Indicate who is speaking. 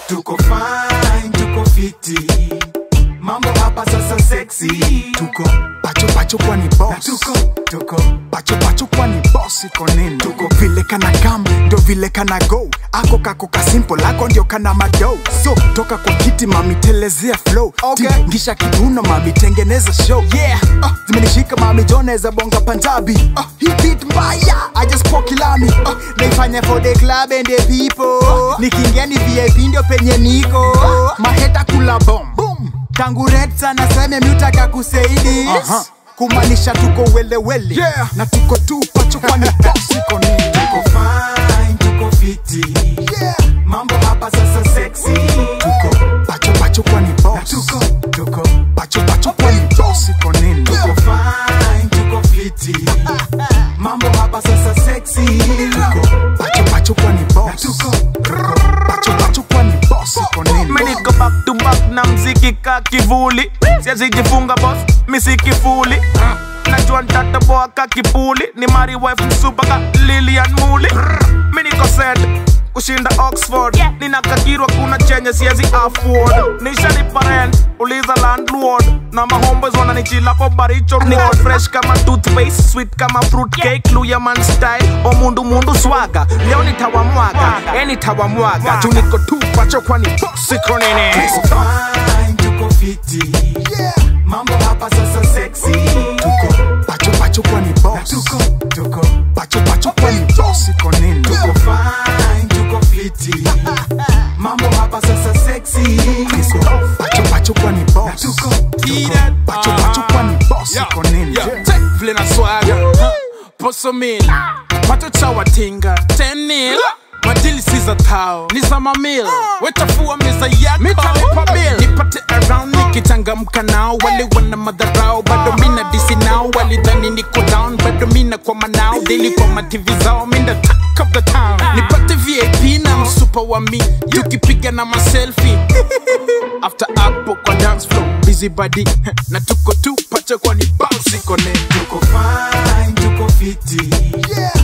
Speaker 1: tuko fine tuko fiti mambo hapa sasa sexy
Speaker 2: tuko pacho pacho kwani boss
Speaker 1: tuko tuko
Speaker 2: pacho pacho kwani boss iko nini tuko vile kana kam ndo vile kana go ako kako ka simple ako ndio kana mado so toka kwa kiti mami telezea flow
Speaker 1: Okay.
Speaker 2: ngisha kibuno mami tengeneza show yeah uh, zimenishika mami joneza bonga panjabi uh, hii beat mbaya I just poke ilami uh, naifanya for the club and the people uh, nikiingia ni VIP ndio penye niko uh, maheta kula bomb boom tangu red sana seme miutaka kusaidi
Speaker 1: Aha.
Speaker 2: kumaanisha tuko welewele
Speaker 1: Yeah.
Speaker 2: na tuko tu pacho kwani boss iko nini
Speaker 1: tuko fine tuko fiti
Speaker 2: yeah.
Speaker 1: mambo hapa sasa sexy
Speaker 2: tuko pacho pacho kwani boss
Speaker 1: tuko tuko
Speaker 2: pacho pacho kwani boss iko nini
Speaker 1: tuko fine tuko fiti mambo hapa sasa sexy
Speaker 2: tuko pacho pacho kwani boss
Speaker 1: tuko
Speaker 2: pacho pacho kwani boss iko nini
Speaker 3: Mi niko back to back na mziki ka kivuli siwezi jifunga boss misi kifuli najua ntataboa ka kipuli ni mari wife msupa ka lilian muli mi niko set kushinda oxford nina kakirwa kuna chenye siezi afford nishalipa rent uliza landlord na mahombes wananichilapo baricho niko fresh kama toothpaste sweet kama fruit cake luya man style omundu mundu swaga leo nitawamwaga e nitawamwaga juu niko tu pacho kwani boss iko nini
Speaker 1: tuko fine tuko fiti
Speaker 2: yeah.
Speaker 1: mambo hapa sasa sexy
Speaker 2: tuko pacho pacho kwani boss
Speaker 1: tuko tuko
Speaker 2: pacho pacho kwani boss iko nini
Speaker 1: tuko fine tuko fiti mambo hapa sasa sexy
Speaker 2: tuko pacho pacho kwani boss
Speaker 1: tuko
Speaker 2: pacho pacho kwani boss iko nini
Speaker 4: Check vile na swaga poso mil pato cha watinga tenil madili si za tao ni za mamil wechafua meza yako mitalipa bil nipate around nikichangamka nao wale wana madharau bado mina disi nao walidhani niko down bado mina kwa manao dili kwa mativi zao minda talk of the town nipate vip na msupa wa mi tukipiga na maselfi after hapo kwa dance floor busy body na tuko tu pacha kwani bounce iko nene
Speaker 1: tuko fine tuko fiti
Speaker 2: yeah.